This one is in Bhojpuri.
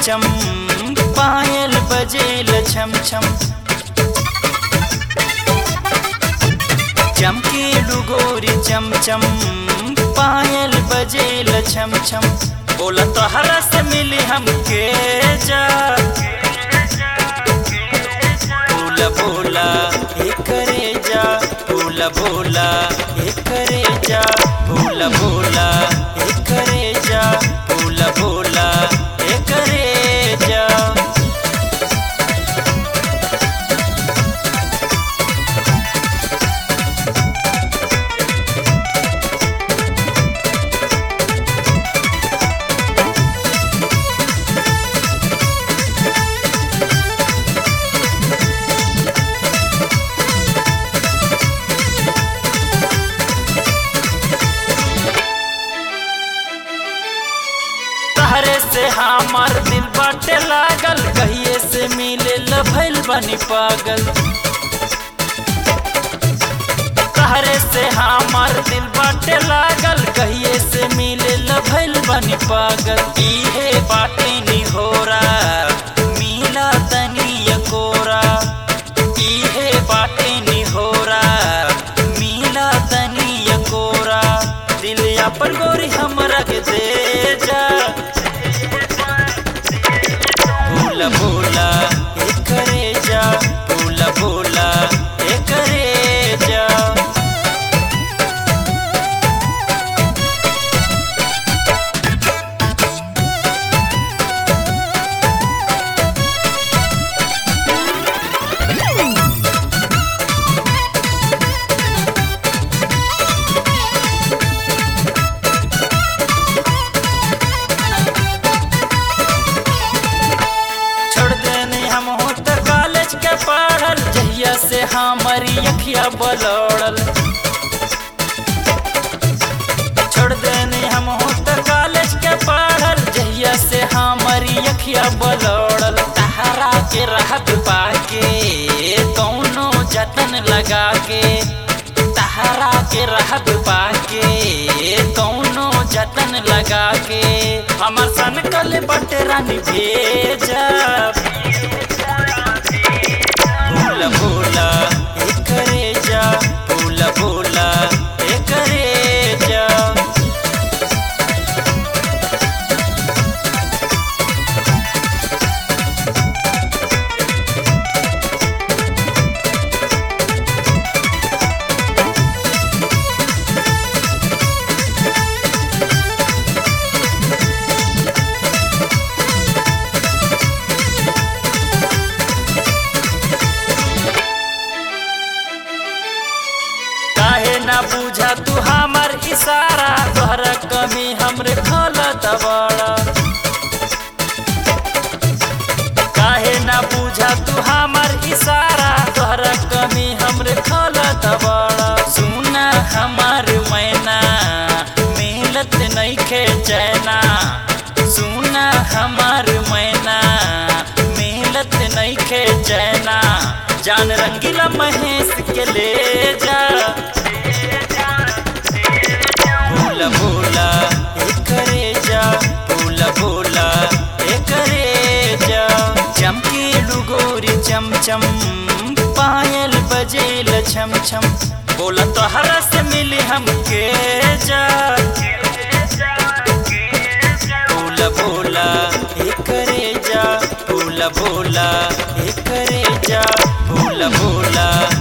चम पायल बजेल छम छम चमके डुगोरी चम चम पायल बजेल छम छम बोला तोहरा से मिली हमके जा बोला बोला हे करे जा बोला बोला हे करे जा बोला बोला हे करे जा बोला बोला हे करे जा तहरे से हमार दिल बाटे लागल कहिए से मिले भइल बनी पागल तहरे से हमार दिल बाटे लागल कहिए से मिले भइल बनी पागल इहे बाटे निहोरा मिला तनी कोरा इहे बाटे निहोरा मिला तनी कोरा दिल अपन गोरी हमरा के दे जा भूला भूला हे करे जा भूला भूला हे करे जा छोड़ देने हम हो त कॉलेज के पढ़ल जहिया से हमारी अखिया बलौड़ल छोड़ देने हम हो त कॉलेज के पढ़ल जहिया से हमारी अखिया बलौड़ल तहरा के राहत पाके कौनो जतन लगा के तहरा के राहत पाके कौनो जतन लगा के हमर सन कल बटे रानी भेजा भूला भूला हे करे जा भूला भूला हे करे जा काहे ना बुझा तू हमर इशारा तोहरा कमी हमरे खलत बड़ा काहे ना बुझा तू हमर इशारा तोहरा कमी हमरे खलत बड़ा सुना हमार मैना मिलत नइखे चैना सुना हमार मैना मिलत नइखे चैना जान रंगीला महेश के ले जा भूला भूला हे करे जा भूला भूला हे करे जा चमकी डुगोरी चम चम पायल बजेल छम छम बोला तोहरा से मिली हमके जा भूला भूला हे करे जा भूला भूला हे करे जा भूला भूला